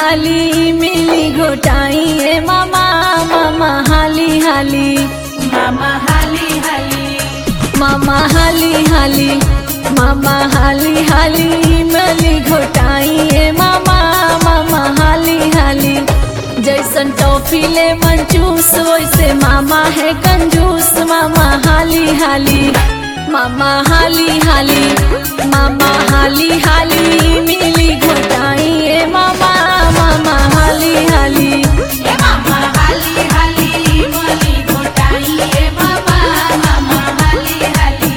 हाली मिली घोटाई ए मामा मामा हाली हाली मामा हाली हाली मामा हाली हाली मामा हाली हाली मिली घोटाई ए मामा मामा हाली हाली जैसन टॉफी ले मंचूस वैसे मामा है कंजूस मामा हाली हाली मामा हाली हाली मामा हाली हाली मिली घोटाई ए मामा मामा हाली हाली ए मामा हाली हाली मली घोटाई ए मामा मामा हाली हाली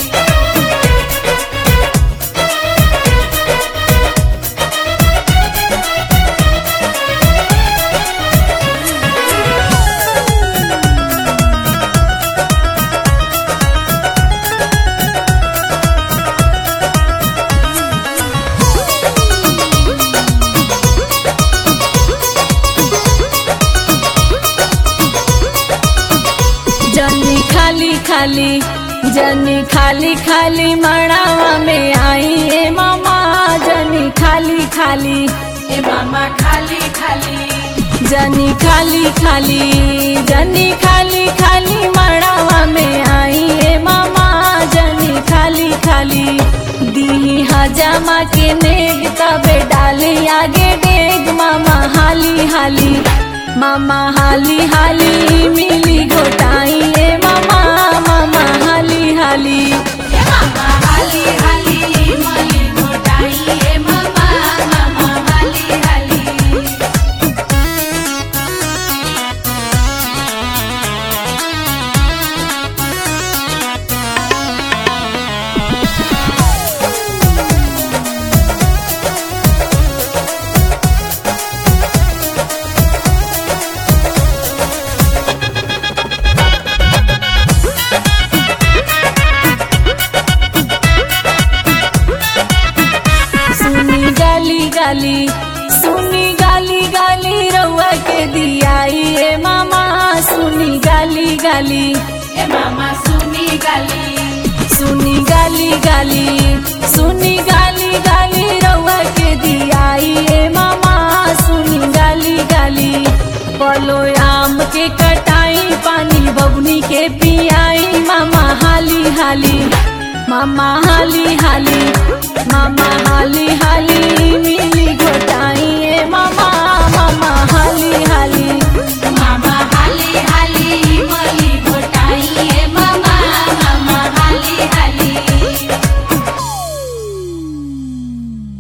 जनी खाली खाली जनी खाली खाली मड़ावा में आई ए मामा जनी खाली खाली ए मामा खाली खाली जनी खाली खाली जनी खाली खाली मड़ावा में आई ए मामा जनी खाली खाली दी हजामा के नेग तबे डाली आगे डेग मामा हाली हाली मामा हाली हाली मिली घोटाई ए मामा मामा हाली हाली ए मामा हाली हाली मली घोटाई ए मामा मामा हाली हाली सुनी गाली गाली सुनी गाली गाली रउआ के दियाई ए मामा सुनी गाली गाली ए मामा सुनी गाली सुनी गाली गाली सुनी गाली गाली रउआ के दियाई ए मामा सुनी गाली गाली पलो आम के कटाई पानी बबुनी के पियाई मामा हाली हाली मामा हाली हाली मामा हाली हाली